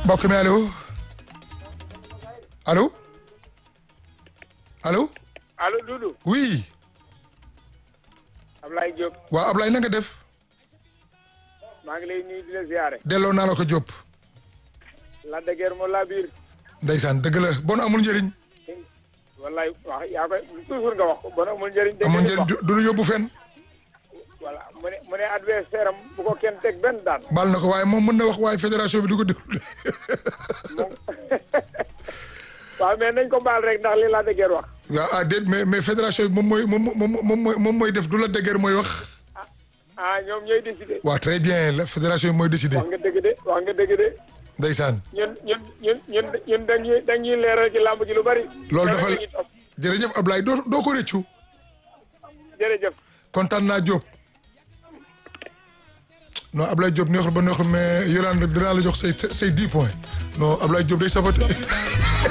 mbokk mi allo allo allo allo Doudou oui Ablaye Diop waaw Ablaye na nga def maa ngi lay nuyu di la ziare delloo naa la ko Diop la de guerre moo laa biir ndeysaan dëgg la bon amul njëriñ wallaay wax yaa koy toujours nga wax ko bon amul njëriñ dégg amul nga njëriñ wax du du ñu yóbbu fenn voilà mu ne mu ne adversaire am bu ko kenn teg benn daan baal na ko waaye moom mën na wax waaye fédération bi du ko déglu moom waaw mais nañ ko baal rek ndax li la de guerre wax waaw ah déet mais mais fédération bi moom mooy moom moom moom mooy moom mooy def du la dëgër mooy wax ah ñoom ñooy décider waaw très bien la fédération bi mooy décider wax nga dëgg de wax nga dëgg de ndeysaan ñun ñun ñun ñun ñun dañuy dañuy leeral ci làmb ji lu bari loolu Yow dafa rek la ñuy topp. jërëjëf Ablaye doo doo ko rëccu jërëjëf kontaan naa Diop non Ablaye Diop neexul ba neexul mais Yolande dinaa la jox say say dix points non Ablaye Diop day saboté